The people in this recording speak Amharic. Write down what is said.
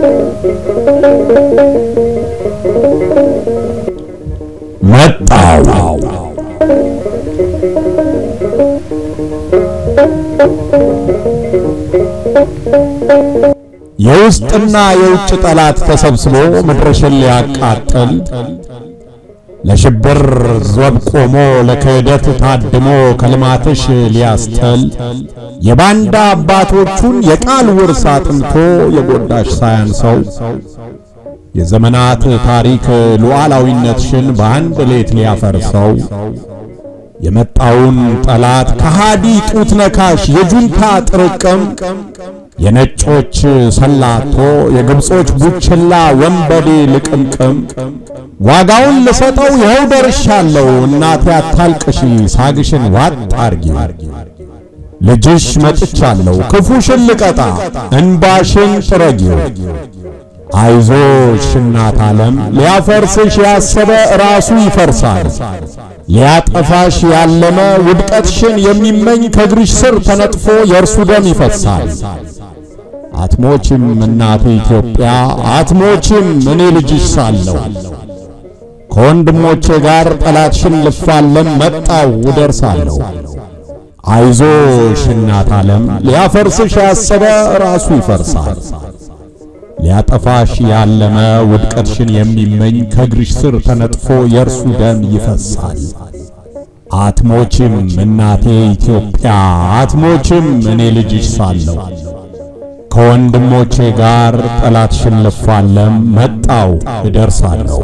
መጣው የውስጥና የውጭ ጠላት ተሰብስቦ ምድርሽን ሊያቃጥል ለሽብር ዘብ ቆሞ ለክህደት ታድሞ ከልማትሽ ሊያስተል የባንዳ አባቶቹን የቃል ውርስ አጥንቶ የጎዳሽ ሳያንሰው የዘመናት ታሪክ ሉዓላዊነትሽን በአንድ ሌት ሊያፈርሰው የመጣውን ጠላት ከሃዲ ጡት ነካሽ የጁንታ ጥርቅም የነጮች ሰላቶ የግብጾች ቡችላ ወንበዴ ልቅምቅም ዋጋውን ልሰጠው ይኸው ደርሻለሁ። እናቴ አታልቅሺ ሳግሽን ዋጥ አርጊ ልጅሽ መጥቻለሁ ክፉሽን ልቀጣ እንባሽን ጥረጊው። አይዞሽ እናት ዓለም ሊያፈርስሽ ያሰበ ራሱ ይፈርሳል። ሊያጠፋሽ ያለመ ውድቀትሽን የሚመኝ ከእግርሽ ስር ተነጥፎ የእርሱ ደም ይፈሳል። አትሞችም እናቴ ኢትዮጵያ አትሞችም እኔ ልጅሽ ሳለሁ ከወንድሞቼ ጋር ጠላትሽን ልፋለም መጣው እደርሳለሁ። አይዞሽ እናት ዓለም ሊያፈርስሽ ያሰበ ራሱ ይፈርሳል። ሊያጠፋሽ ያለመ ውድቀትሽን የሚመኝ ከእግርሽ ስር ተነጥፎ የእርሱ ደም ይፈሳል። አትሞችም እናቴ ኢትዮጵያ አትሞችም እኔ ልጅሽ ሳለሁ ከወንድሞቼ ጋር ጠላትሽን ልፋለም መጣው እደርሳለሁ።